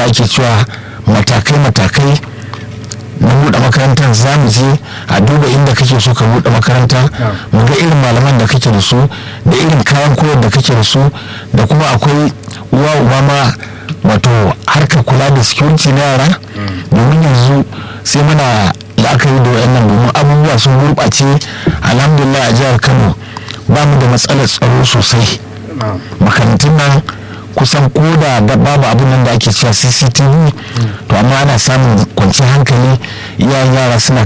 da ake cewa matakai-matakai na buɗe makarantar za mu je a duba inda kake so ka buɗe makaranta mu ga irin malaman da kake da su da irin kayan koyar da kake da su da kuma akwai uwa uba ma wato harkar kula da security na yara domin yanzu sai muna la'akari da wayannan domin abubuwa sun gurɓace alhamdulillah a jihar kano ba mu da matsalar tsaro sosai makarantun nan kusan koda da babu abin nan da ake cewa cctv to amma ana samun kwanciyar hankali iyayen yara suna